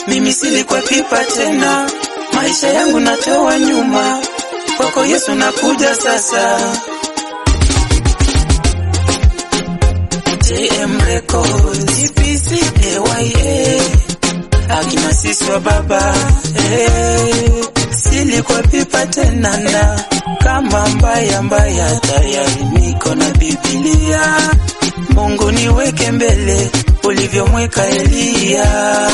mimi silikuwa pipa tena, maisha yangu natoa nyuma, kwako Yesu nakuja sasa. JM Records, GPC, AYA, akina sisi wa baba eh, silikuwa pipa tena na kama mbaya mbaya, tayari niko na Biblia. Mungu niweke mbele ulivyomweka Eliya.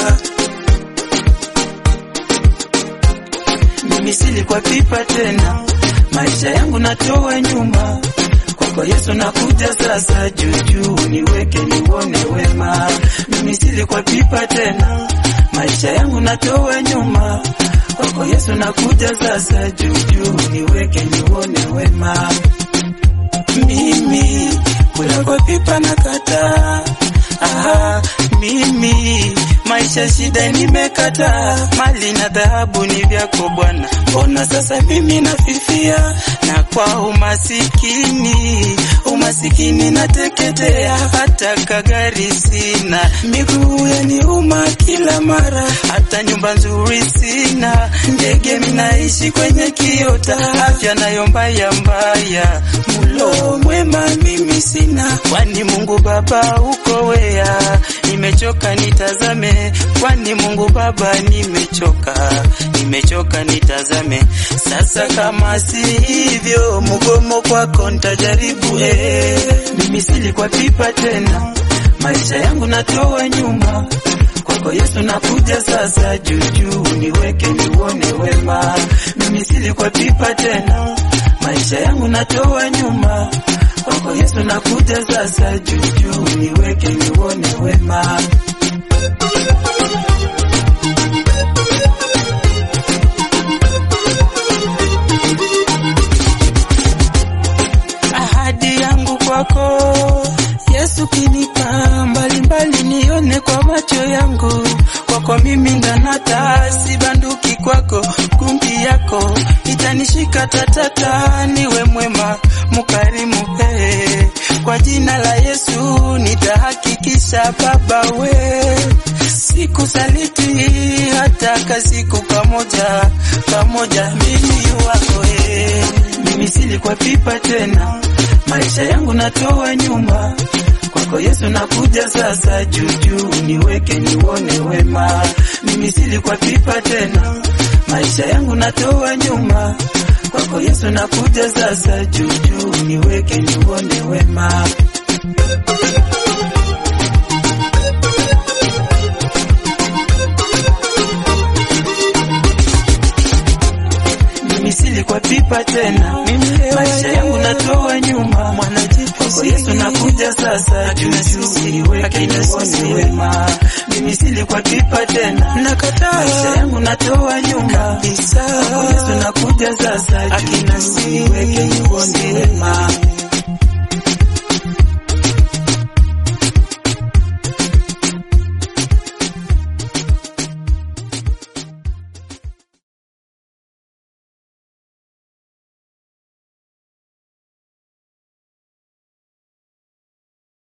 Mimi silikuwa pipa tena, maisha yangu natoa nyuma, kwako Yesu nakuja sasa, juujuu niweke nione wema. Mimi silikuwa pipa tena, maisha yangu natoa nyuma, kwako Yesu nakuja sasa, juujuu niweke nione wema. Mimi kula kwa pipa na kataa Aha, mimi maisha shida nimekataa, mali na dhahabu ni vyako Bwana, mbona sasa mimi nafifia na kwa umasikini, umasikini nateketea, hata kagari sina, miguu yaniuma kila mara, hata nyumba nzuri sina, ndege minaishi kwenye kiota, afya nayo mbaya mbaya, mulo mwema mimi sina, kwani Mungu Baba uko wea, nimechoka nitazame, kwani Mungu Baba nimechoka, nimechoka nitazame, sasa kama si hivyo, mgomo kwako nitajaribu eh, mimi silikuwa pipa tena, maisha yangu natoa nyuma kwako Yesu nakuja sasa, juujuu niweke nione wema, mimi silikuwa pipa tena, maisha yangu natoa nyuma kwako Yesu nakuja sasa, juujuu niweke nione wema. Ahadi yangu kwako Yesu kinipa mbalimbali, nione kwa macho yangu, kwako mimi ndanata, sibanduki kwako, kumbi yako itanishika tatata, niwe mwema mkarimu, he kwa jina la Yesu nitahakikisha Baba we sikusaliti hata kasiku kamoja kamoja, mimi wako he, mimi silikuwa pipa tena, maisha yangu natoa nyuma kwako Yesu nakuja sasa, juujuu niweke nione wema, mimi silikuwa pipa tena, maisha yangu natoa nyuma kwako Yesu nakuja sasa, juujuu niweke nione wema. Mimi silikuwa pipa tena, maisha yangu natoa nyuma, kwako Yesu nakuja sasa, juujuu niweke nione wema. Mimi silikuwa pipa tena, maisha yangu natoa nyuma, kwako Yesu nakuja sasa, juujuu niweke